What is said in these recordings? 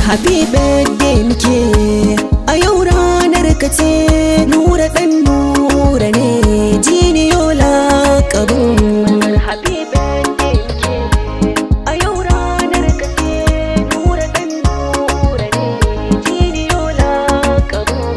happy birthday muke a yau ranar ka ce nura dan nura ne jiniyola kabin happy birthday muke a yau ranar ka ce nura dan nura ne jiniyola kabin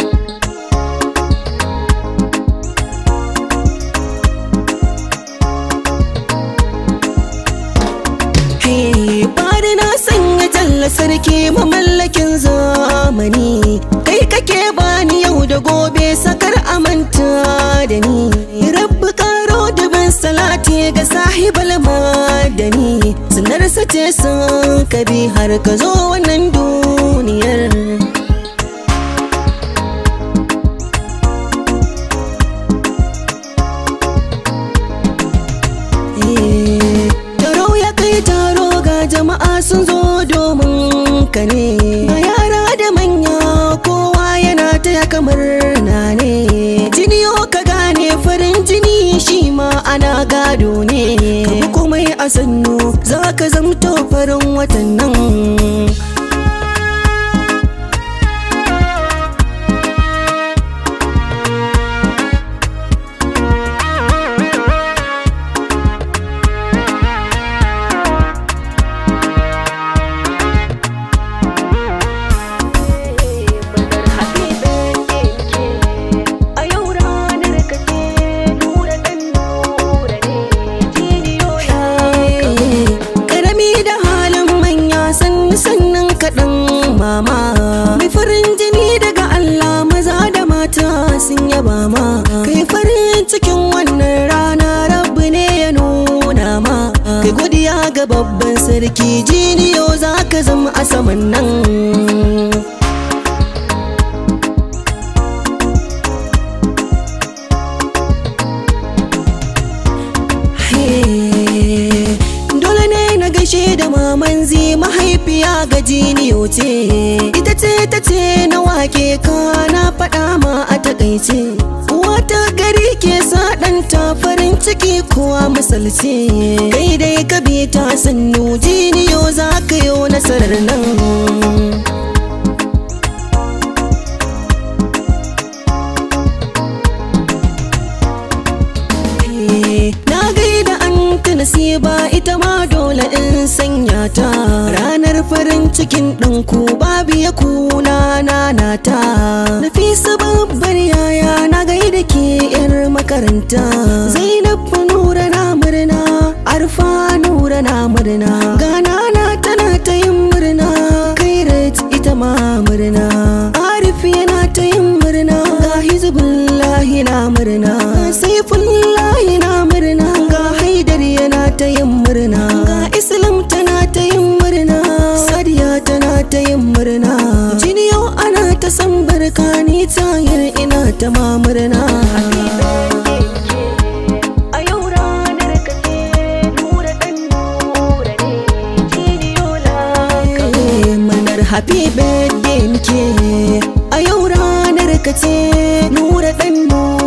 Hey, bari na sanya jalla sarki mamallakin zamani kai kake bani yau da gobe sakar amanta da ni rabbi karo dubin salati ga sahibal madani sunar sace sun kabi har ka zo wannan duniyar Taro ya kai taro ga jama'a sun zo domin ka ne. Ga yara da manya kowa yana taya kamar na ne. Jini ka gane farin jini shi ma ana gado ne. Ka bi komai a sannu za ka zamto farin watan nan. Karami da halin manya sannu sannan kaɗan mama Mai farin jini daga Allah maza da mata sun yaba ma Kai farin cikin wannan rana rabbi ne ya nuna ma Kai godiya ga babban sarki jiniyo za ka zama a saman nan Hey, Dole ne na gaishe da maman zi mahaifiya ga jiniyo ce Ita ce ta ce na wake ka na faɗa ma a takaice Wata gari ke sa ɗanta farin ciki kuwa misalce Kai dai ka bi ta sannu jiniyo za ka yi nasarar nan Na gaida an nasiba ita ma dole in sanya ta Ranar farin cikin ɗanku babu ya kuna nanata Nafisa babbar yaya na gaida ke yar makaranta Zainab nura na murna Arfa nura na murna Gana na tana ta yin murna Kairat ita ma murna Arif yana ta yin murna Ga Hizbullahi na murna Saifullahi na murna Ga Haidar yana ta yin murna Ga Islam tana ta yin murna Sadiya tana ta yin murna Jini yau ana ta san barka ni tayar ina ta ma murna A yau ranar ka ce nura ɗan nura ne jiniyola Murnar happy birthday muke A yau ranar ka ce nura ɗan nura